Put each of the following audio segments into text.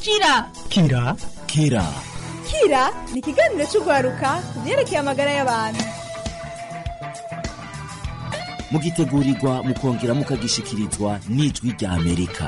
kira kira kira kira ni ikiganiro cy'urwaruka ku byerekeye amagara y'abantu mugitegurirwa mukongera mukagishikirizwa n'ijwi rya amerika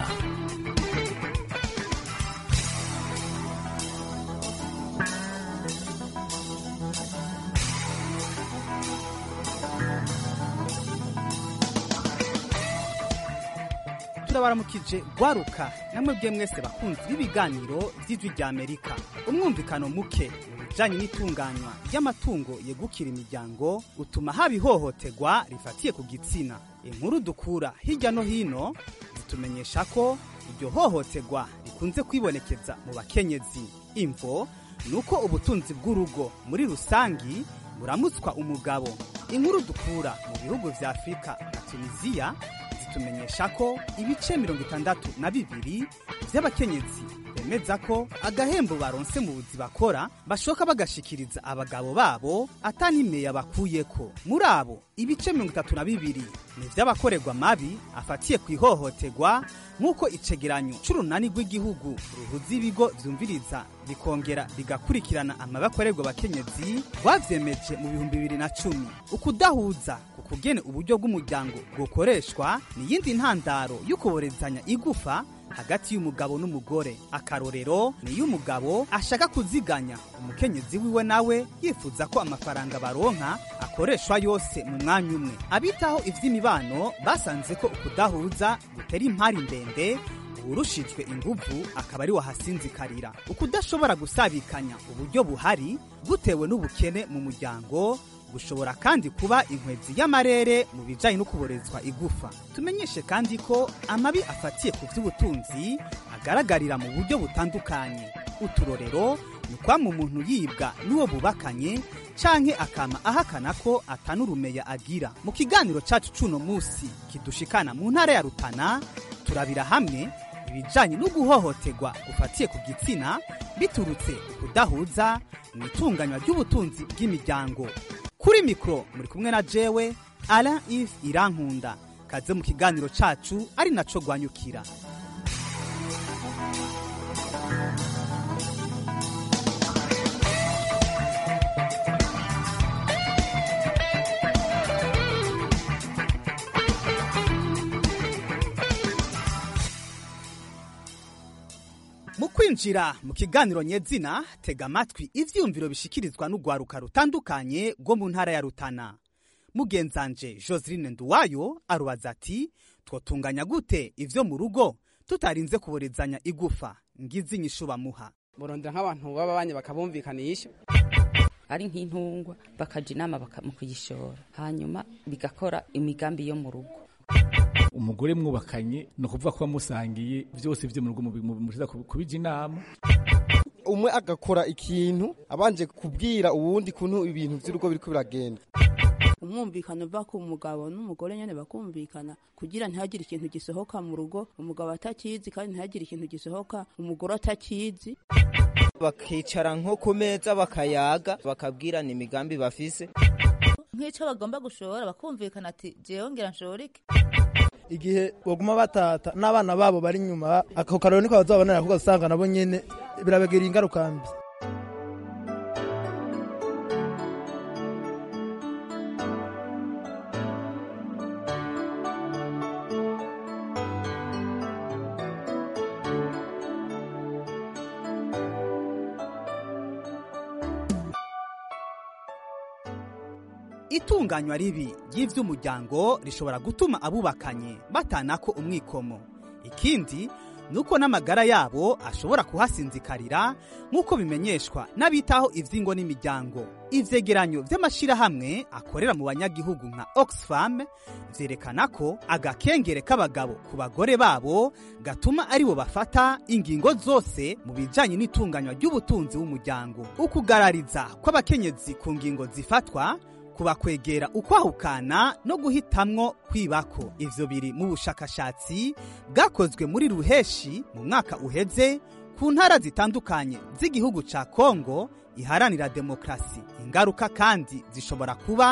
turabaramukije gwaruka namwe bwe mwese bakunzi b'ibiganiro by'ijwi rya amerika umwumvikano muke mu bijanye n'itunganywa ry'amatungo yegukira imiryango utuma haba ihohoterwa rifatiye ku gitsina inkuru dukura hirya no hino zitumenyesha ko iryo hohoterwa rikunze kwibonekeza mu bakenyezi imvo ni uko ubutunzi bw'urugo muri rusangi buramutswa umugabo inkuru dukura mu bihugu vya afurika na tunisiya zitumenyesha ko ibice mirongo itandatu na bibiri vy'abakenyezi bemeza ko agahembo baronse mu buzi bakora bashoka bagashikiriza abagabo babo atanimeya bakuyeko muri abo ibice mirongo itatu na bibiri ni vy'abakorerwa mabi afatiye ku ihohoterwa nk'uko icegeranyo c'urunani rw'igihugu ruhuza ibigo vyumviriza bikongera bigakurikirana amabi akorerwa abakenyezi rwavyemeje mu bihumbi bibiri na cumi ukudahuza ku kugene uburyo bw'umuryango bwokoreshwa ni iyindi ntandaro y'ukuborezanya igufa hagati y'umugabo n'umugore akarorero ni iyo umugabo ashaka kuziganya umukenyezi wiwe nawe yifuza ko amafaranga baronka akoreshwa yose mu mwanya umwe abitaho ivy'imibano basanze ko ukudahuza gutera impari ndende uwurushijwe inguvu akaba ari wahasinzikarira ukudashobora gusabikanya uburyo buhari gutewe n'ubukene mu muryango gushobora kandi kuba inkwezi y'amarere mu bijanye no kuborezwa igufa tumenyeshe kandi ko amabi afatiye ku vy'ubutunzi agaragarira mu buryo butandukanye uturorero ni kwama umuntu yibwa n'uwo bubakanye canke akama ahakana ko atanurumeya agira mu kiganiro cacu c'uno musi kidushikana mu ntara ya rutana turabira hamwe ibijanye no guhohoterwa gufatiye ku gitsina biturutse ukudahuza mu itunganywa ry'ubutunzi bw'imiryango kuri mikoro muri kumwe na jewe ara if irankunda kaze mu kiganiro cacu ari naco gwanyukira mu kwinjira mu kiganiro nyezina tega amatwi ivyiyumviro bishikirizwa n'urwaruka rutandukanye rwo mu ntara ya rutana mugenzanje joseline nduwayo arubaza ati twotunganya gute ivyo mu rugo tutarinze kuborezanya igufa ngizi inyishu bamuha murondera nk'abantu baba banye bakabumvikanisha ari nk'intungwa bakaja inama mu kuyishora hanyuma bigakora imigambi yo mu rugo umugore mwubakanye ni ukuvuga ko wamusangiye byose byo mu rugo mushyiza kubija inama umwe agakora ikintu abanje kubwira uwundi kuntu ibintu by'urugo biriko biragenda umwumvikano uva ku mugabo n'umugore nyene bakumvikana kugira ntihagire ikintu gisohoka mu rugo umugabo atakizi kandi ntihagire ikintu gisohoka umugore atakizi bakicara nko ku meza bakayaga bakabwirana imigambi bafise nk'icyo bagomba gushora bakumvikana ati jewe ngira nshorike igihe baguma batata n'abana babo bari inyuma ako karori niko bazabonera kuko usanga nabo nyene birabagirira ingaruka mbi itunganywa ribi ry'ivy'umuryango rishobora gutuma abubakanye batanako umwikomo ikindi nuko n'amagara yabo ashobora kuhasinzikarira nk'uko bimenyeshwa n'abitaho ivy'ingo n'imiryango ivyegeranyo vy'amashirahamwe akorera mu banyagihugu nka oxfam vyerekana ko agakengere k'abagabo ku bagore babo gatuma aribo bafata ingingo zose mu bijanye n'itunganywa ry'ubutunzi w'umuryango ukugarariza kw'abakenyezi ku ngingo zifatwa kubakwegera ukwahukana no guhitamwo kwibako ivyo biri mu bushakashatsi bwakozwe muri ruheshi mu mwaka uheze ku ntara zitandukanye z'igihugu ca kongo iharanira demokrasi ingaruka kandi zishobora kuba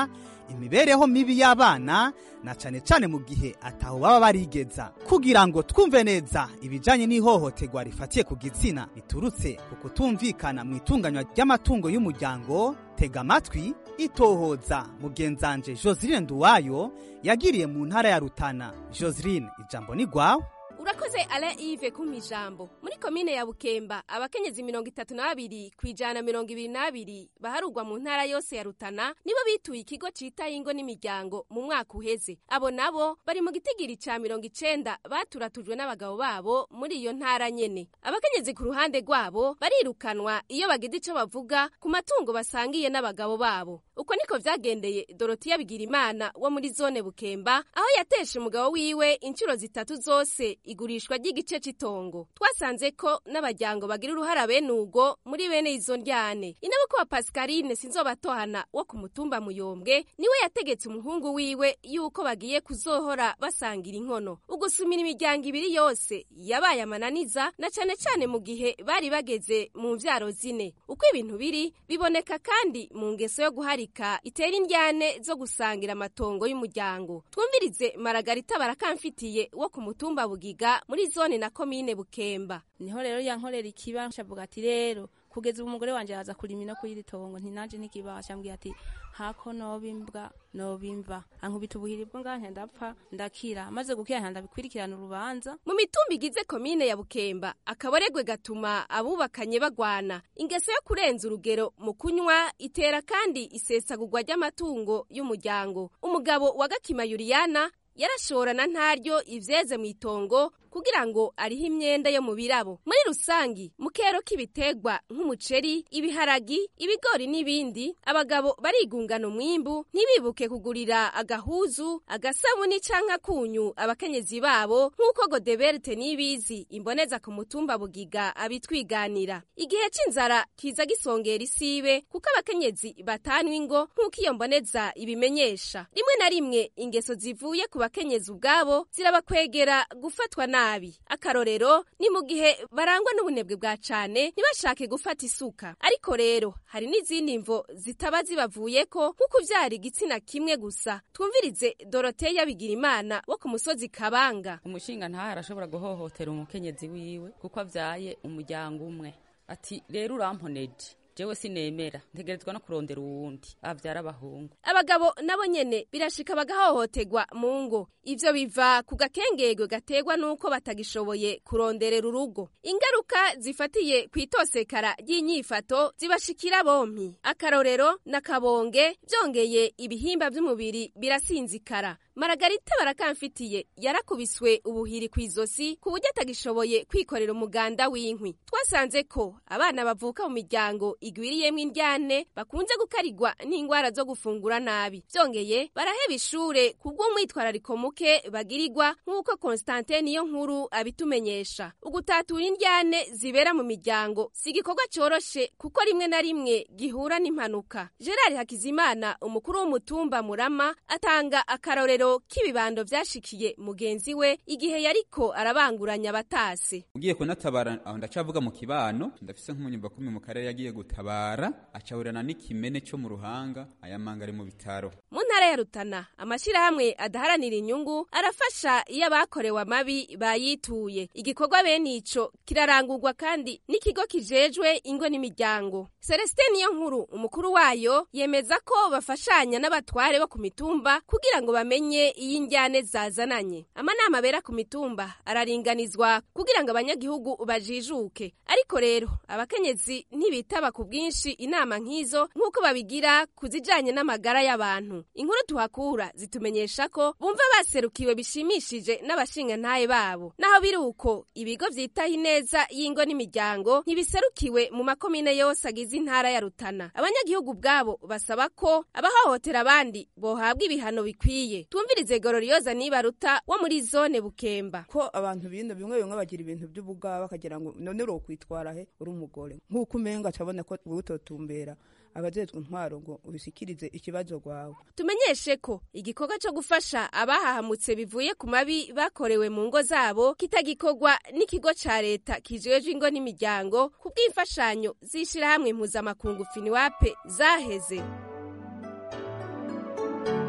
imibereho mibi y'abana na cane cane mu gihe ataho baba barigeza kugira ngo twumve neza ibijanye n'ihohoterwa rifatiye ku gitsina biturutse ku kutumvikana mu itunganywa ry'amatungo y'umuryango tega amatwi itohoza mugenzanje Joseline Nduwayo yagiriye mu ntara ya Rutana Joseline ijambo ni gwawe urakoze Alain Yves kumpa ijambo muri komine ya Bukemba abakenyezi mirongo itatu na babiri ku ijana mirongo ibiri n'abiri baharugwa mu ntara yose ya Rutana nibo bituye ikigo citaye ingo n'imiryango mu mwaka uheze abo nabo bari mu gitigiri ca mirongo icenda baturatujwe n'abagabo babo muri iyo ntara nyene abakenyezi ku ruhande rwabo barirukanwa iyo bagize ico bavuga ku matungo basangiye n'abagabo babo uko niko vyagendeye Dorothea Bigirimana wo muri zone Bukemba aho yateshe umugabo wiwe inshuro zitatu zose igurishwa ry'igice cy'itongo twasanze ko n'abajyango bagira uruhara bene ubwo muri bene izo ndyane inaboko wa Pascaline sinzobatohana wo ku mutumba muyombwe niwe yategetse umuhungu wiwe yuko bagiye kuzohora basangira inkono ugusumira imiryango ibiri yose yabaye amananiza na cane cane mu gihe bari bageze mu mvyaro zine uko ibintu biri biboneka kandi mu ngeso yo guharika itera indyane zo gusangira amatongo y'umuryango twumvirize Maragarita barakamfitiye wo ku mutumba bugiga muri zone na komine bukemba niho rero yankorera ikiba nshavuga ati rero kugeza ubu umugore wanje yaza kurima no kuyiri tongo ntinanje nikibasha mbwiye ati hako nobimbwa nobimva ankubita ubuhiri bwo nganje ndapfa ndakira maze gukira ndabikwirikirana urubanza mu mitumba igize komine ya bukemba akaboregwe gatuma abubakanye bagwana ingeso yo kurenza urugero mu kunywa itera kandi isesagurwa ry'amatungo y'umuryango umugabo wa gakima yuriyana yarashorana ntaryo ivyeze mu itongo kugira ngo ariho imyenda yo mu birabo muri rusangi mu kero k'ibitegwa nk'umuceri ibiharagi ibigori n'ibindi abagabo barigungana umwimbu ntibibuke kugurira agahuzu agasabuni canke akunyu abakenyezi babo nk'uko godeberte n'ibizi imboneza ku mutumba bugiga abitwiganira igihe c'inzara kiza gisongera isibe kuko abakenyezi batanwa ingo nk'uko iyo mboneza ibimenyesha rimwe na rimwe ingeso zivuye ku bakenyezi ubwabo zirabakwegera gufatwa nabi akarorero ni mu gihe barangwa n'ubunebwe bwa cane ntibashake gufata isuka ariko rero hari n'izindi mvo zitaba zibavuyeko nko kuvyara igitsina kimwe gusa twumvirize doroteya bigirimana wo ku musozi kabanga umushinga ntahe arashobora guhohotera umukenyezi wiwe kuko avyaye umuryango umwe ati rero uramponeje jewe sinemera ntegerezwa no kurondera uwundi avyara abahungu abagabo nabo nyene birashika bagahohoterwa mu ngo ivyo biva ku gakengego gategwa n'uko batagishoboye kuronderera urugo ingaruka zifatiye kw'itosekara ry'inyifato zibashikira bompi akarorero na kabonge vyongeye ibihimba vy'umubiri birasinzikara maragarita barakamfitiye yarakubiswe ubuhiri kw'izosi ku buryo atagishoboye kwikorera umuganda w'inkwi twasanze ko abana bavuka mu miryango igwiriyemwo indyane bakunze gukarigwa n'ingwara zo gufungura nabi vyongeye baraheba ishure kubw'umwitwarariko muke bagirirwa nk'uko Constantin niyo nkuru abitumenyesha ugutatura indyane zibera mu miryango si igikorwa coroshe kuko rimwe na rimwe gihura n'impanuka Gerard Hakizimana umukuru w'umutumba Murama atanga akarorero k'ibibando vyashikiye mugenzi we igihe yariko arabanguranya abatase ugiye kunatabara aho ndacavuga mu kibano ndafise nk'umunyumba kumi mu karere yagiye gutabara acahurana n'ikimene cyo mu ruhanga ayamanga ari mu bitaro mu ntara ya Rutana amashirahamwe adaharanira inyungu arafasha iyo abakorewe amabi bayituye igikorwa bene ico kirarangurwa kandi n'ikigo kijejwe ingo n'imiryango Celestin niyo nkuru umukuru wayo yemeza ko bafashanya n'abatware bo ku mitumba kugira ngo bamenye iyo injyane zazananye amanama abera ku mitumba araringanizwa kugira ngo abanyagihugu bajijuke ariko rero abakenyezi ntibitaba ku bwinshi inama nk'izo nk'uko babigira ku zijanye n'amagara y'abantu inkuru tuhakura zitumenyesha ko bumva baserukiwe bishimishije n'abashingantahe babo naho biri uko ibigo vyitaho ineza y'ingo n'imiryango ntibiserukiwe mu makomine yose agize intara ya Rutana abanyagihugu ubwabo basaba ko abahohotera abandi bohabwa ibihano bikwiye twumvirize Gororioza Nibaruta wo muri zone Bukemba ko abantu bino bimwe bimwe bagira ibintu by'ubugaba bakagira ngo none uro kwitwara he uri umugore nk'uko umenga acabona ko utotumbera abajejwe intwaro ngo ubisikirize ikibazo rwawe tumenyeshe ko igikorwa cyo gufasha abahahamutse bivuye ku mabi bakorewe mu ngo zabo kitagikorwa n'ikigo ca leta kijejwe ingo n'imiryango ku bw'imfashanyo z'ishirahamwe mpuzamakungu finiwape zaheze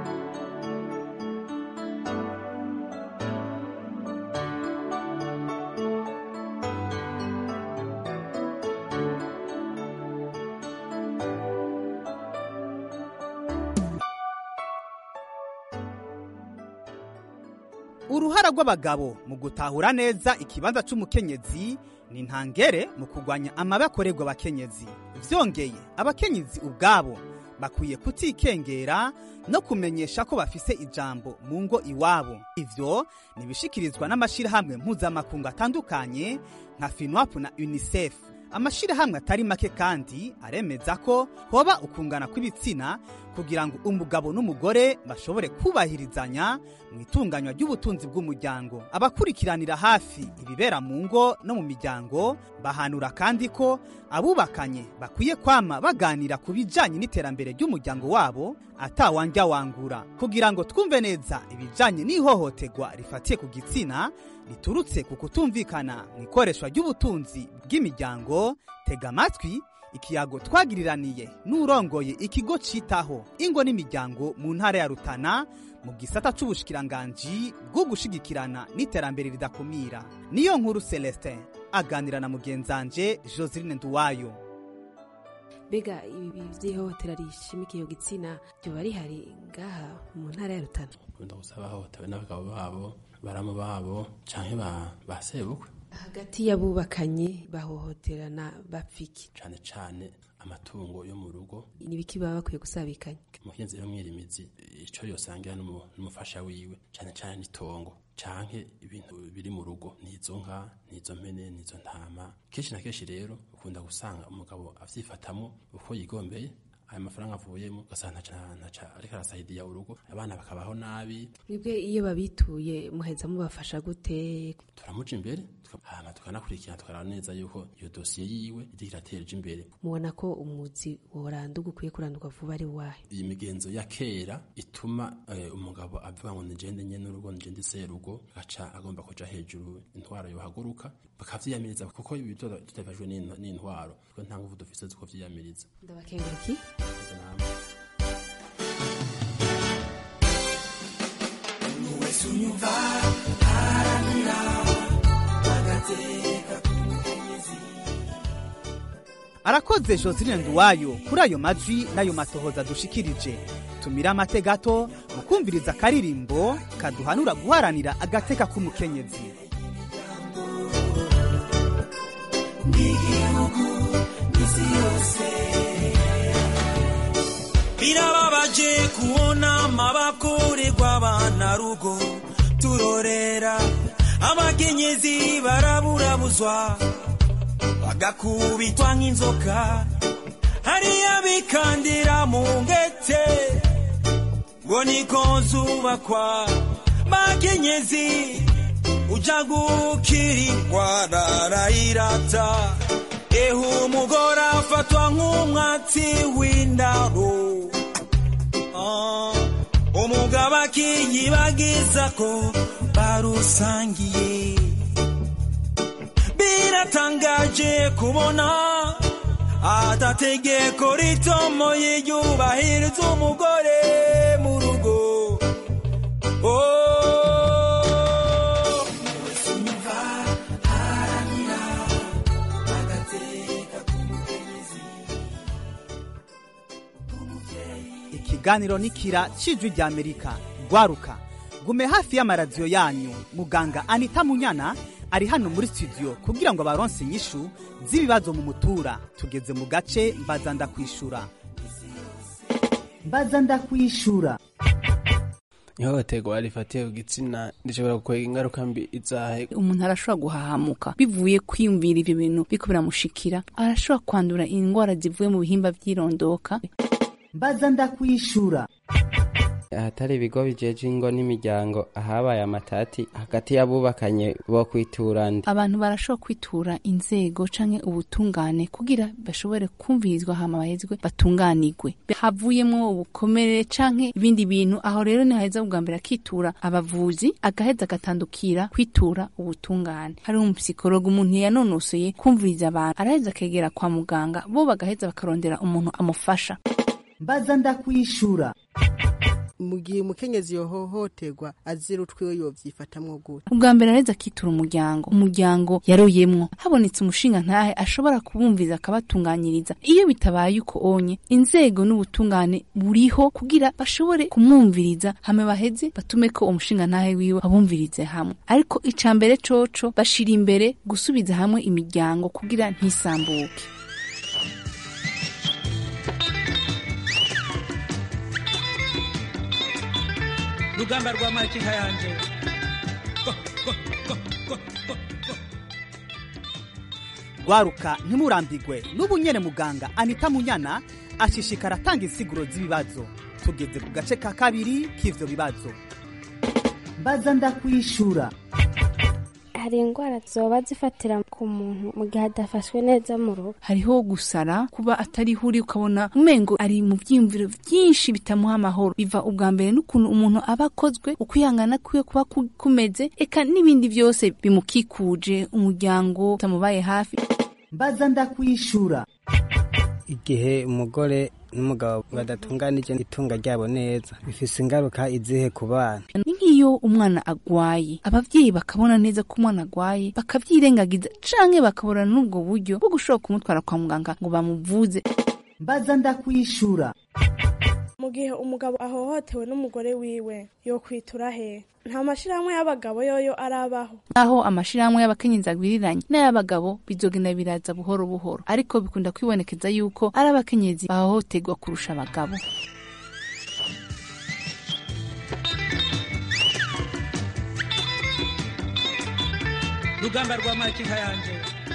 uruhara rw'abagabo mu gutahura neza ikibanza c'umukenyezi ni ntangere mu kurwanya amabi akorerwa abakenyezi vyongeye abakenyezi ubwabo bakwiye kutikengera no kumenyesha ko bafise ijambo mu ngo iwabo ivyo nibishikirizwa n'amashirahamwe mpuzamakungu atandukanye nka finwap na unicef amashirahamwe atari make kandi aremeza ko hoba ukungana kw'ibitsina kugira ngo umugabo n'umugore bashobore kubahirizanya mu itunganywa ry'ubutunzi bw'umuryango abakurikiranira hafi ibibera mu ngo no mu miryango bahanura kandi ko abubakanye bakwiye kwama baganira ku bijanye n'iterambere ry'umuryango wabo atawanja wangura kugira ngo twumve neza ibijanye n'ihohoterwa rifatiye ku gitsina riturutse ku kutumvikana mu ikoreshwa ry'ubutunzi bw'imiryango tega amatwi ikiyago twagiriraniye n'urongoye ikigo citaho ingo n'imiryango mu ntara ya rutana mu gisata c'ubushikiranganji bwo gushigikirana n'iterambere ridakumira niyo nkuru celestin aganira na mugenzanje joseline nduwayo mbega ibi vy'ihohotera rishimikiye ku gitsina ryoba rihari ngaha mu ntara ya rutana ukunda gusaba bahohotewe n'abagabo babo baramu babo canke ba ba sebukwe hagati y'abubakanye bahohoterana bapfiki cane cane amatungo yo mu rugo nibiki baba bakwiye gusabikanya umuhinzi rero mwirimizi ico yosangira n'umu- n'umufasha wiwe cane cane n'itongo canke ibintu biri mu rugo n'izo nka n'izo mpene n'izo ntama kenshi na kenshi rero ukunda gusanga umugabo avyifatamwo uko yigombeye ayo mafaranga avuyemo ugasanga ntaca ntaca ariko arasahidiya urugo abana bakabaho nabi mwebwe iyo babituye muheza mubafasha gute turamuja imbere tuka- hama tukanakurikirana tukaraba neza yuko iyo dosiye yiwe iriko irateje imbere mubona ko umuzi woranduka ukwiye kurandurwa vuba ari wahe iyi migenzo ya kera ituma eh, umugabo avuga ngo nigende nye n'urugo nigende serugo agaca agomba kuja hejuru intwaro yohaguruka bakavyiyamiriza kuko ibi tuta- tutafashwe n'int- n'intwaro kuko nta nguvu dufise zo kuvyiyamiriza ndabakenguruki Izo namwe. wese unyumva haranira agateka k'umukenyezi arakoze joseline nduwayo kuri ayo majwi n'ayo matohoza dushikirije tumira amate gato mu kumviriza akaririmbo kaduhanura guharanira agateka k'umukenyezi n'igihugu n'isi yose birababaje kubona amabakorerwa abana rugo turorera abakenyezi baraburabuzwa bagakubitwa nk'inzoka hariya bikandira mu ngete ngo niko zubakwa bakenyezi uja gukira indwara arayirata ehe umugore afatwa nk'umwatsi w'indaro Ah, umugabo akiyibagiza ko barusangiye biratangaje kubona atategeko ritomoye ryubahiriza umugore mu rugo Oh, ikiganiro nikira cijwi rya amerika rwaruka gume hafi y'amaradiyo yanyu muganga anita munyana ari hano muri studio kugira ngo abaronse inyishu z'ibibazo mu mutura tugeze mu gace mbaza ndakwishura mbaza ndakwishura ihohoterwa rifatiye ku gitsina rishobora gukwega ingaruka mbi izahe umuntu arashobora guhahamuka bivuye kwiyumvira ibyo bintu biko biramushikira arashobora kwandura indwara zivuye mu bihimba by'irondoka mbaza ndakwishura ahatari ibigo bijeje ingo n'imiryango ahabaye amatati hagati y'abubakanye bo kwiturana abantu barashobora kwitura inzego canke ubutungane kugira bashobore kumvirizwa hama bahezwe batunganirwe havuyemwo ubukomere canke ibindi bintu aho rero nihaheza ubwa mbere akitura abavuzi agaheza agatandukira kwitura ubutungane hari umupsikologo umuntu yanonosoye kumviriza abantu araheza akegera kwa muganga bo bagaheza bakarondera umuntu amufasha mbaza ndakwishura mu gihe umukenyezi yohohoterwa azira utwiwe yovyifatamwo gute ubwa mbere areza akitura umuryango umuryango yaroyemwo habonetse umushinga ntahe ashobora kubumviza akabatunganyiriza iyo bitabaye uko onye inzego n'ubutungane buriho kugira bashobore kumwumviriza hame baheze batume ko umushinga ntahe wiwe abumvirize hamwe ariko ica mbere coco bashira imbere gusubiza hamwe imiryango kugira ntisambuke rugamba rwa makinka yanje rwaruka ntimurambigwe n'ubu nyene muganga anita munyana ashishikara atanga insiguro z'ibibazo tugeze ku gace ka kabiri k'ivyo bibazo mbaza ndakwishura hari indwara zoba zifatira ku muntu mu gihe adafashwe neza mu rugo hariho gusara kuba atariho uri ukabona umengo ari mu byiyumviro byinshi bitamuha amahoro biva ubwa mbere n'ukuntu umuntu aba akozwe ukwihangana kwiwe kuba ku- kumeze eka n'ibindi byose bimukikuje umuryango utamubaye hafi mbaza ndakwishura igihe umugore n'umugabo badatunganije itunga ryabo neza bifise ingaruka izihe ku bana ni nk'iyo umwana agwaye abavyeyi bakabona neza ko umwana agwaye bakavyirengagiza canke bakabura n'ubwo buryo bwo gushobora kumutwara kwa muganga ngo bamuvuze mbaza ndakwishura mu gihe umugabo ahohotewe n'umugore wiwe yokwitura he nta mashirahamwe y'abagabo yoyo arabaho aho amashirahamwe y'abakenyezi agwiriranye n'ay'abagabo bizogenda biraza buhoro buhoro ariko bikunda kwibonekeza yuko ari abakenyezi bahohoterwa kurusha abagabo rugamba rwa makinka yanje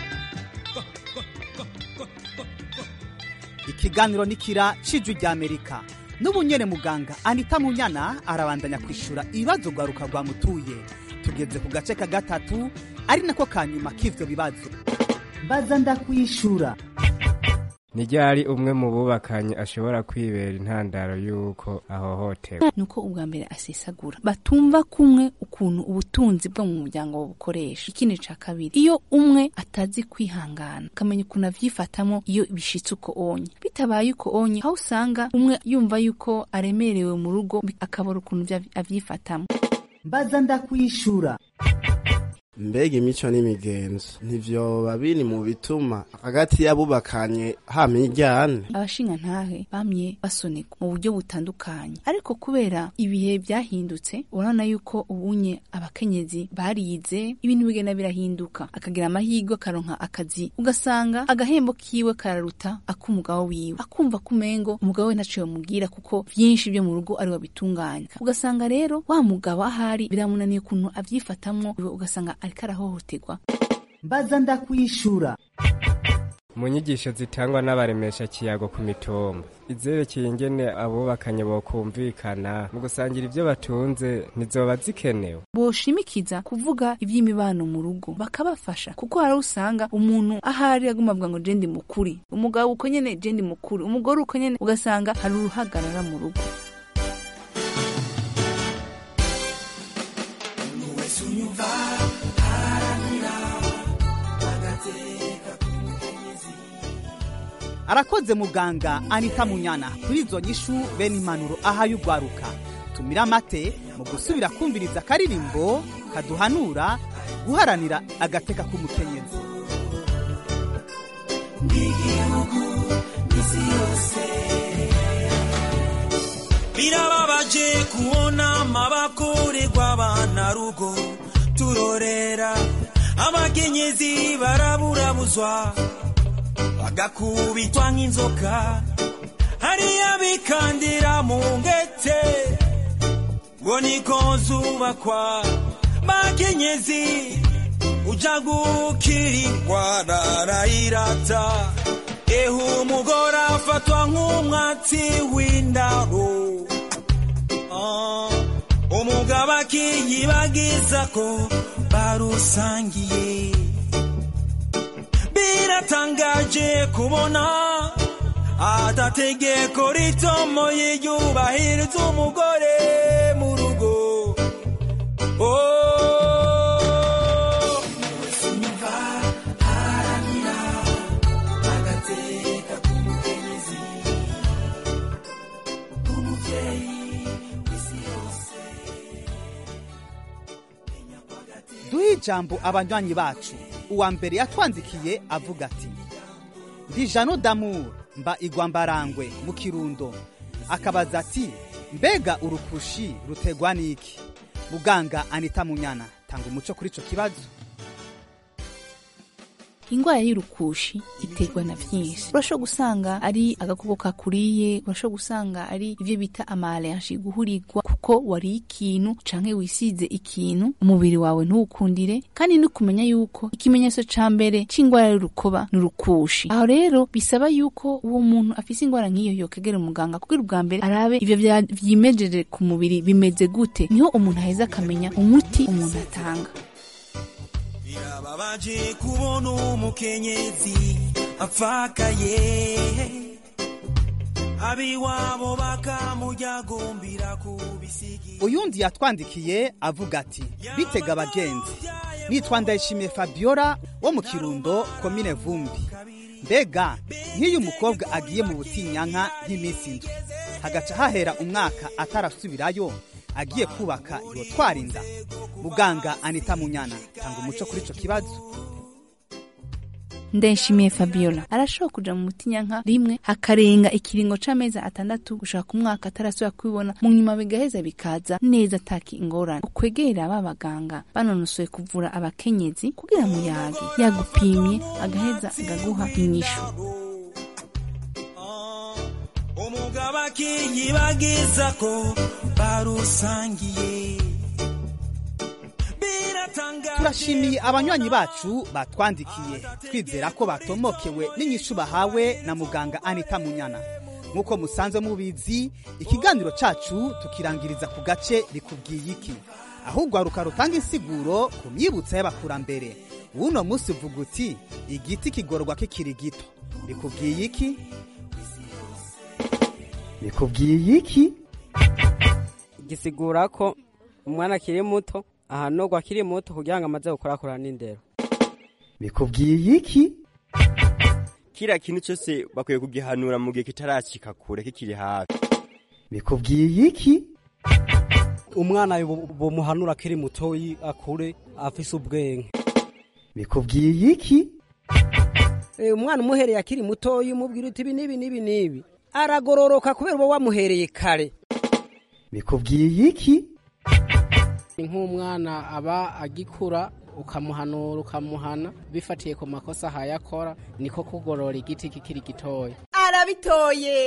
ikiganiro nikira cijwi rya amerika n'ubu nyene muganga anita munyana arabandanya kwishura ibibazo rwaruka rwamutuye tugeze ku gace ka gatatu ari nako ka nyuma k'ivyo bibazo mbaza ndakwishura ni ryari umwe mu bubakanye ashobora kwibera intandaro y'uko ahohoterwa nuko ubwa mbere asesagura batumva kumwe ukuntu ubutunzi bwo mu muryango bukoresha ikindi ca kabiri iyo umwe atazi kwihangana akamenya ukuntu avyifatamo iyo bishitse uko onye bitabaye uko onye aho usanga umwe yumva yuko aremerewe mu rugo akabura ukuntu vya- avyifatamo mbaza ndakwishura mbega imico n'imigenzo ntivyoba biri mu bituma hagati y'abubakanye hama iryane abashinga ntahe bamye basonerwa mu buryo butandukanye ariko kubera ibihe byahindutse urabona yuko ubunye abakenyezi barize ibintu bigenda birahinduka akagira amahirwe akaronka akazi ugasanga agahembo kiwe kararuta ak'umugabo wiwe akumva kumengo umugabo we ntaco yomubwira kuko vyinshi byo mu rugo ari we abitunganya ugasanga rero wa mugabo ahari biramunaniye ukuntu avyifatamwo iwe ugasanga ariko arahohoterwa mbaza ndakwishura mu nyigisho zitangwa n'abaremesha kiyago ku mitumba izerekeye ingene abubakanye bokumvikana mu gusangira ibyo batunze ntizoba zikenewe boshimikiza kuvuga iby'imibano mu rugo bakabafasha kuko hari aho usanga umuntu ahari aguma avuga ngo jendi mukuri umugabo uko nyene jendi mukuri umugore uko nyene ugasanga hari uruhagarara mu rugo arakoze muganga anita munyana kuri izo nyishu bene impanuro ahaye urwaruka tumira amate mu gusubira kumviriza akaririmbo kaduhanura guharanira agateka k'umukenyezi birababaje kubona amabakorerwa abana rugo turorera abakenyezi baraburabuzwa bagakubitwa nk'inzoka hariya bikandira mu ngete ngo niko zubakwa bakenyezi uja gukirirwa arayirata ehe umugore afatwa nk'umwatsi w'indaro Ah, umugabo akiyibagiza ko barusangiye biratangaje kubona atategeko ritomoye yubahiriza umugore mu rugo Oh, haranira agateka k'umukenyezi umuvyeyi ijambo abanywanyi bacu uwa mbere yatwandikiye avuga ati ndi jano damour mba igwa mbarangwe mu kirundo akabaza ati mbega urukushi rutegwa n'iki muganga anita munyana tanga umuco kuri ico kibazo ingwara y'urukushi iterwa na vyinshi urashobora gusanga ari agakoko kakuriye urashobora gusanga ari ivyo bita amalenshi guhurirwa kuko wariye ikintu canke wisize ikintu umubiri wawe ntuwukundire kandi no kumenya yuko ikimenyetso ca mbere c'ingwara y'urukoba ni urukushi aho rero bisaba yuko uwo muntu afise ingwara nk'iyo yokegera umuganga kugira ubwa mbere arabe ivyo vya- vyimejeje ku mubiri bimeze gute niho umuntu aheza akamenya umuti umuntu atanga birababaje kubona umukenyezi apfakaye abiwabo bakamujyagumbira ku bisigi uyundi yatwandikiye avuga ati bitega abagenzi nitwa ndayishimiye fabiola wo mu kirundo komine vumbi mbega nk'iyo umukobwa agiye mu butinyanka nk'iminsi indwi hagaca hahera umwaka atarasubirayo agiye kubaka yotwara inda muganga anita munyana tanga umuco kuri ico kibazo ndayishimiye fabiola arashobora kuja mu mutinyanka rimwe hakarenga ikiringo c'amezi atandatu gushaka ku mwaka atarasubira kubibona mu nyuma bigaheza bikaza neza ataki ingorane ukwegera ba baganga banonosoye kuvura abakenyezi kugira muyage yagupimye agaheza agaguha inyishu umugabo akiyibagiza ko barusangiye turashimiye abanywanyi bacu batwandikiye twizera ko batomokewe n'inyishu bahawe na muganga anita munyana nk'uko musanzwe mubizi ikiganiro cacu tukirangiriza ku gace rikubwiye iki ahubwo haruka rutanga insiguro ku myibutso y'abakurambere w'uno munsi uvuga uti igiti kigororwa kikiri gito bikubwiye iki bikubwiye iki gisigura ko umwana akiri muto ahanurwa akiri muto kugira ngo amaze gukorakora n'indero bikubwiye iki kiriya kintu cyose bakwiye kugihanura mu gihe kitaracika kure kikiri hafi bikubwiye iki umwana bomuhanura akiri mutoyi akure afise ubwenge bikubwiye iki umwana umuhereye akiri mutoyi umubwira uti ibi n'ibi n'ibi n'ibi aragororoka kubera uba wamuhereye kare bikubwiye iki ni nk'umwana aba agikura ukamuhanura ukamuhana bifatiye ku makosa ahayakora niko kugorora igiti kikiri gitoya arabitoye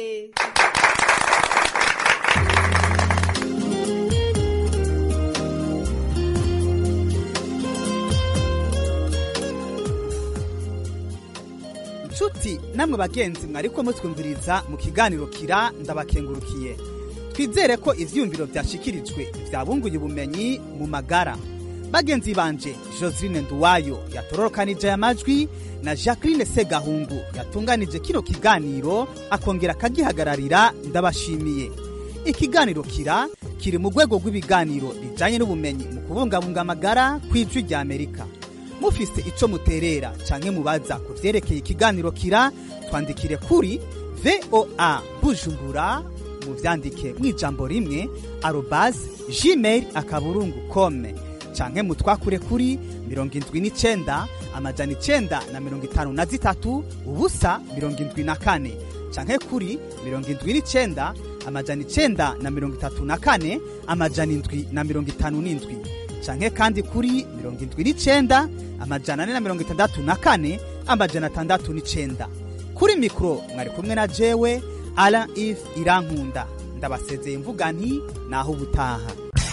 nshuti namwe bagenzi mwariko mutwumviriza mu kiganiro kira ndabakengurukiye twizere ko ivyiyumviro vyashikirijwe vyabunguye ubumenyi mu magara bagenzi banje joseline nduwayo yatororokanije aya majwi na jacqueline segahungu yatunganije kino kiganiro akongera akagihagararira ndabashimiye ikiganiro kira kiri mu rwego rw'ibiganiro bijanye n'ubumenyi mu kubungabunga amagara kw'ijwi rya amerika mufise ico muterera canke mubaza ku vyerekeye ikiganiro kira twandikire kuri voa bujumbura muvyandike mw'ijambo rimwe arobas gmail akaburungu kome canke mutwakure kuri mirongo indwi n'icenda amajana icenda na mirongo itanu na zitatu ubusa mirongo indwi na kane canke kuri mirongo indwi n'icenda amajana icenda na mirongo itatu na kane amajana indwi na mirongo itanu n'indwi canke kandi kuri mirongo indwi n'icenda amajana ane na mirongo itandatu na kane amajana atandatu n'icenda kuri mikoro mwari kumwe na jewe ala if irankunda ndabasezeye mvuga nti naho ubutaha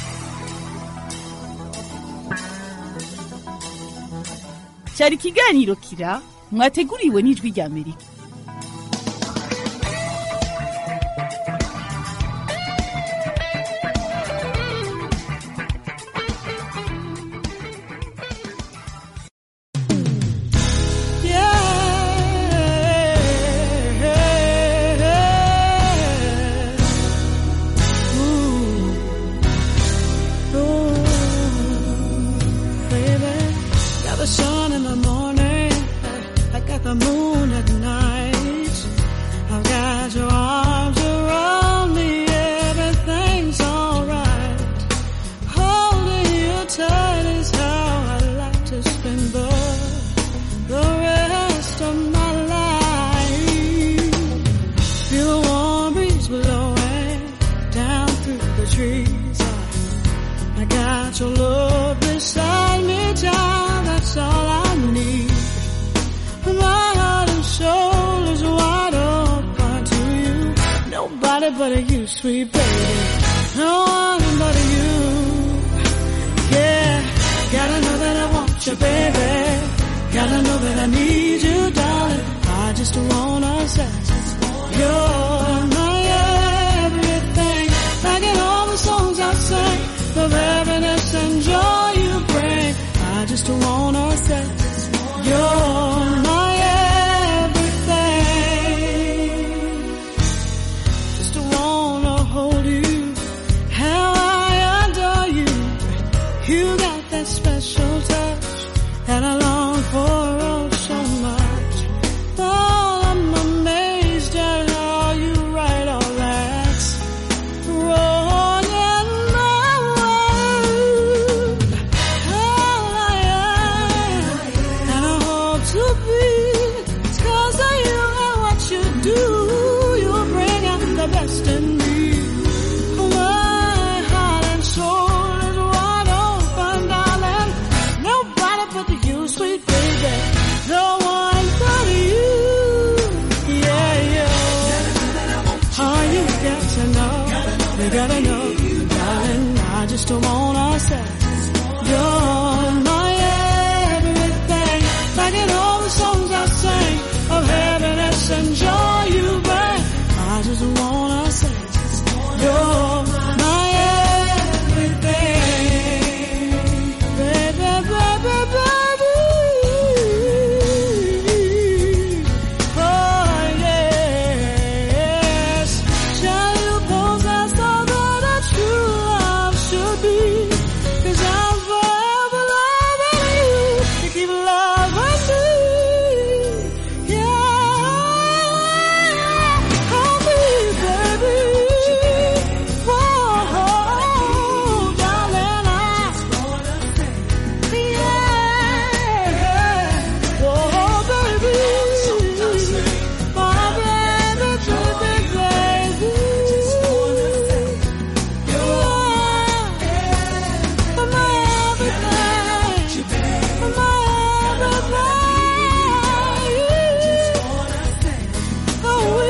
cyari ikiganiro kira mwateguriwe n'ijwi rya amerika Got the sun in the morning, I got the moon at night. I've got your arms around me, everything's alright. Holding you tight is how I Nobody but you, sweet baby. No one but you. Yeah, gotta know that I want you, baby. Gotta know that I need you, darling. I just wanna say you're my everything. Like in all the songs I sing, the happiness and joy you bring. I just wanna say you're my everything. Just wanna hold you, how I adore you. You got that special touch that I long for oh so much. Oh, I'm amazed at how you write all that wrong in my world. All I am, and I hope to be, 'cause of you and what you do. You bring out the best in me. My heart and soul is wide open, darling. Nobody but you, sweet baby. No one but you. Yeah, yeah. All you got to know, you gotta know, darling. I just wanna say, you're my everything. Like in all the songs I sing of happiness and joy you bring. I just wanna say, you're my everything. Baby, baby, baby. Oh, yes. Shall you possess all that a true love should be? 'Cause I'm forever loving you to keep loving me. Yeah. Hold me, baby. Whoa, darling, I yeah. Oh, baby. My baby, baby, baby. You are my everything. My everything. Oh, we,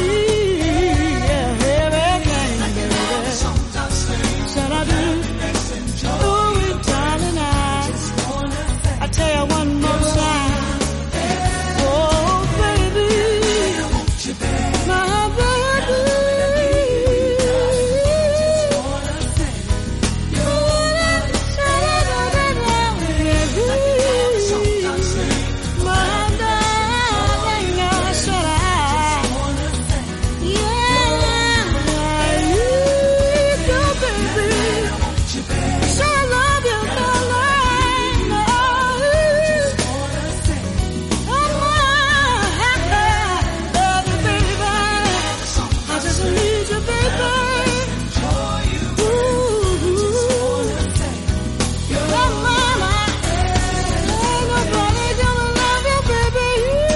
yeah, everything, baby. Said I do. Oh, we, darling, I, I tell you one more time. Oh, baby, my baby. My darling, I said I, yeah, you go, baby. So I love you, darling. I just need you, baby. Ooh, you're mama. Ain't nobody gonna love you, baby.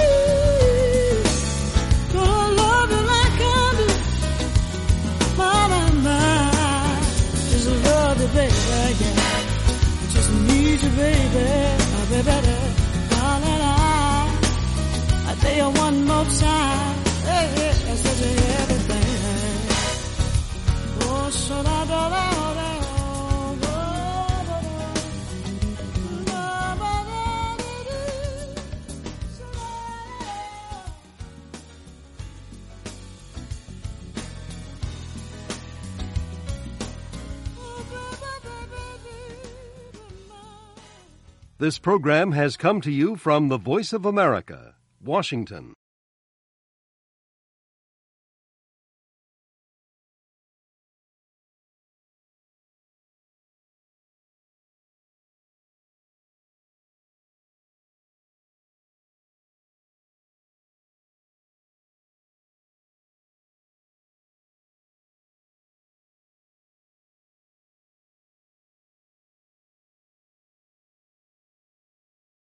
Gonna love you like I do. Mama, mama. Just love you, baby, yeah. I just need you, baby. Oh, baby, darling, I, I tell you one more time. Hey, hey, I said you everything. Oh, so da da da da. oh, da, da, da. Da, ba, da, dee, dee. This program has come to you from the Voice of America, Washington.